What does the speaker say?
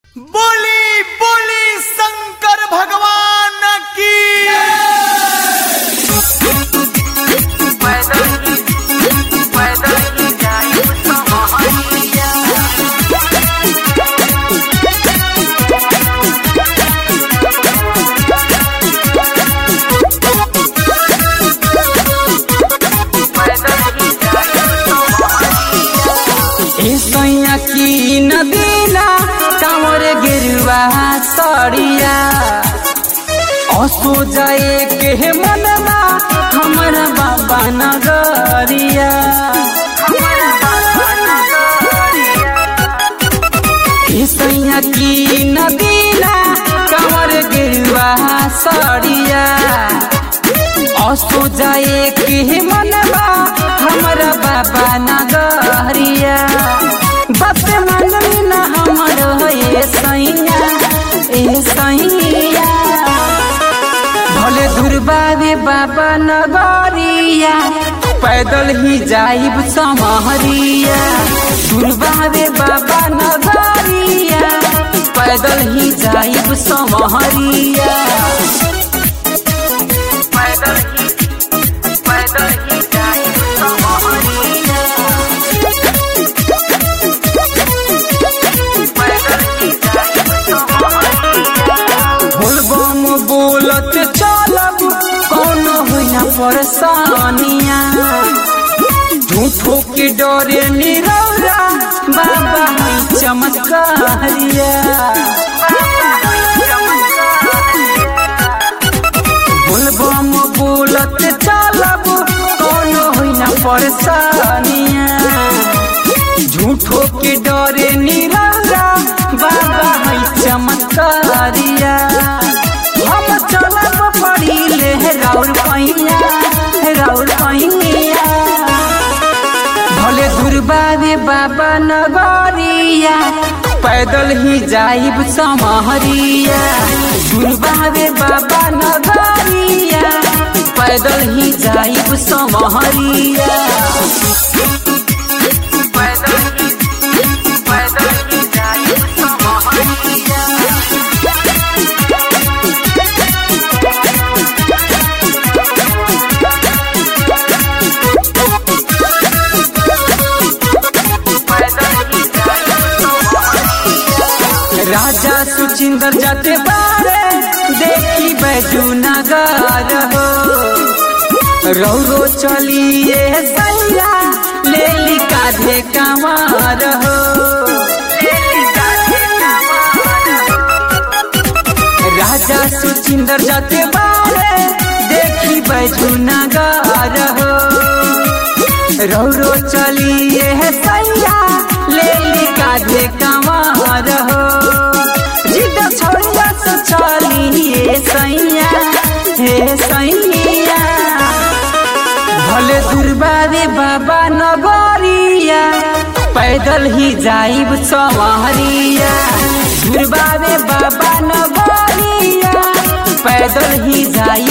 बोली बोली शंकर भगवान की सैया की नदीना कामर गिरुआ सड़िया असो जाए के मनवा हमारा बाबा नगरिया ए सैया की नदीना कामर गिरुआ सड़िया असो जाए के मनवा हमारा बाबा नगरिया बात मानली ना हमर ए सैया ए सैया भले दुर्बावे बाबा नगरिया पैदल ही जाइब समहरिया दुर्बावे बाबा नगरिया पैदल ही जाइब समहरिया बोलबम बोलत चलब कौनो हुआ परेशानिया झूठो के डरे निरौरा बाबा है चमत्कारिया बोलबम बोलत चलब कौनो हुआ परेशानिया झूठो के डरे निरौरा बाबा है चमत्कारिया हम चलब पड़ी ले राउर पैया राउर पैया भले दुर्बावे बाबा नगरिया पैदल ही जाइब समहरिया दुर्बावे बाबा नगरिया पैदल ही जाइब समहरिया राजा सुचिंदर जाते बारे देखी बैजू नगार हो रौरो चलिए सैया ले ली काधे कमार हो राजा सुचिंदर जाते बारे देखी बैजू नगार हो रौरो चलिए सैया ले ली काधे कमार हो जिद छोड़िया तो चलिए सैया हे सैया भले दुर्बारे बाबा नगरिया पैदल ही जाइब समहरिया दुर्बारे बाबा नगरिया पैदल ही जाइब